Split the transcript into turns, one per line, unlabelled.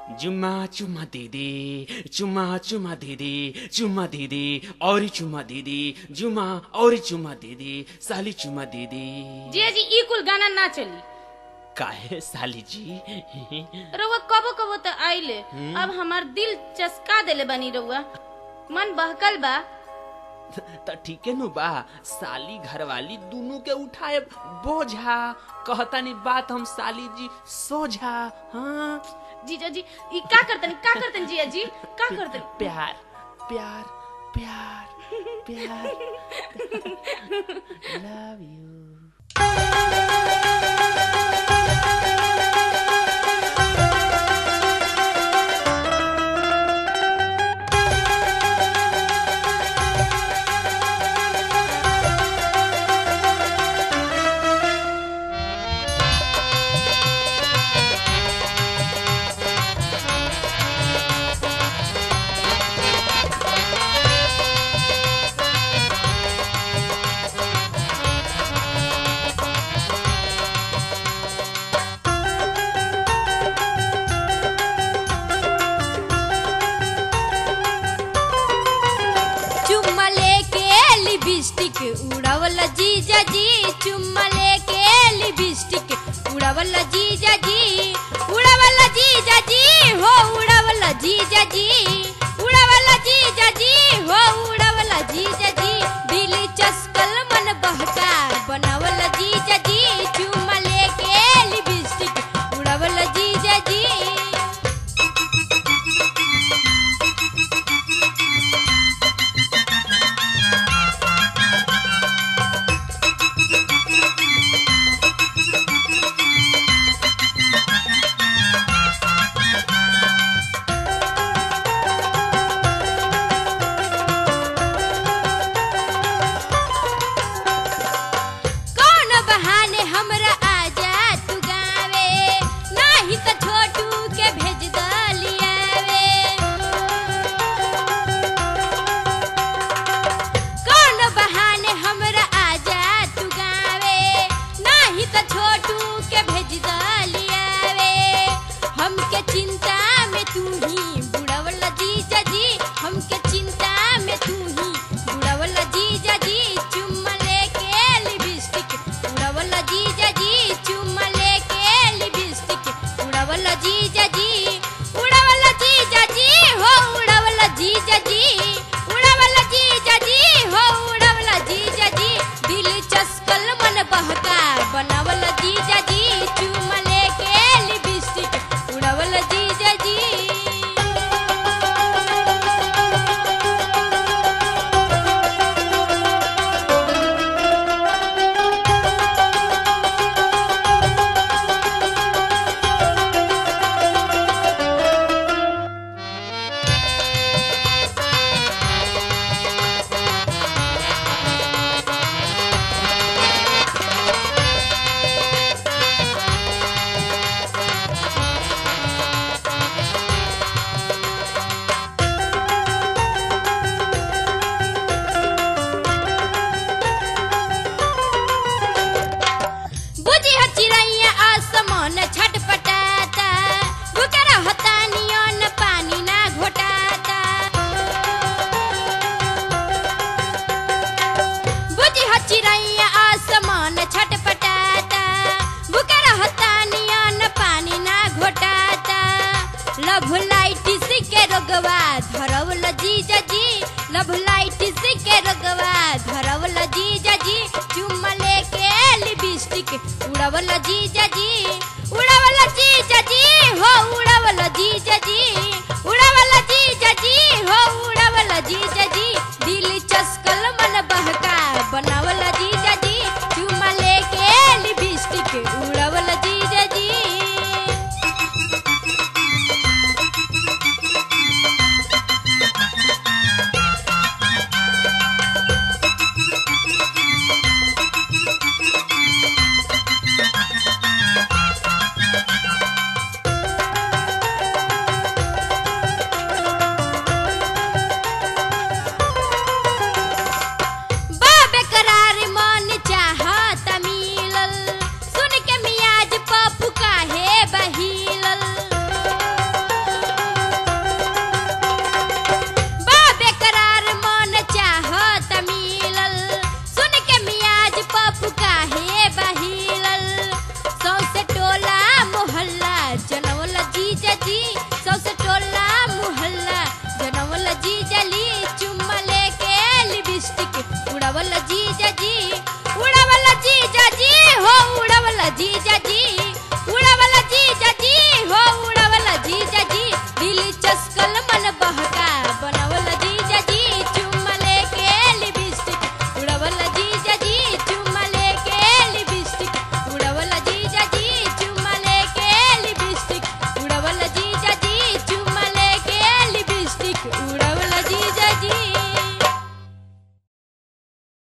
चुम्मा चुम्मा दिदी चुम्मा चुम्मा दिदी चुम्मा दिदी और चुम्मा दिदी जुम्मा और चुम्मा दिदी साली चुम्मा दिदी
जिया जी ई कुल गाना ना चली
काहे साली जी
रउआ कबो कबो तो आइले अब हमार दिल चसका देले बनी रउआ मन बहकल बा
त ठीके नु बा साली घरवाली दोनों के उठाए बोझा कहतानी बात हम साली जी सोझा हाँ
जीजा जी ई का करतनी का करतनी जिया जी का करतनी
प्यार प्यार प्यार प्यार लव यू
चुम्मा लेके लिपस्टिक उड़ावल जीजा जी चुम्मा लेके लिपस्टिक उड़ावल जीजा जी उड़ावल जीजा जी हो उड़ावल जीजा जी उड़ावल जीजा जी हो उड़ावल जीजा जी दिल चस्कल मन बहका बनावल जीजा जी चुम्मा लेके लिपस्टिक उड़ावल जीजा जी कौन बहाने हमरा आजा तू गावे नाही त छोटू के भेज दलियावे कौन बहाने हमरा आजा तू गावे नाही त छोटू के भेज दलियावे हमके चिंता में तू ही बुढ़वल जीजा जी हमके चिंता में तू ही बुढ़वल जीजा जी चुम्मा लेके लिपस्टिक उड़वल जीजा जी चुम्मा लेके लिपस्टिक उड़वल जीजा जी उड़वल जीजा जी हो उड़वल जीजा जी उड़वल जीजा जी हो उड़वल जीजा जी दिल चस्कल मन बहका बनावल जीजा जी चुम्मा लेके लिपस्टिक उड़वल जीजा जी बुझी ह चिड़ैया आसमान छटपटाता बुकर होता नियन पानी ना घोटाता बुझी ह चिड़ैया आसमान छटपटाता बुकर होता नियन पानी ना घोटाता लभ लाइट के रोगवा धरवल जीजा जी लभ लाइट के रोगवा धरवल जीजा जी चुम्मा लेके लिपस्टिक उड़वल जीजा जी उड़वल जीजा जी हो उड़वल जीजा जी उड़वल जीजा जी हो उड़वल जीजा जी दिल चस्कल मन बहका बनावल जीजा जी चुम्मा लेके लिपस्टिक उड़वल जीजा जी जी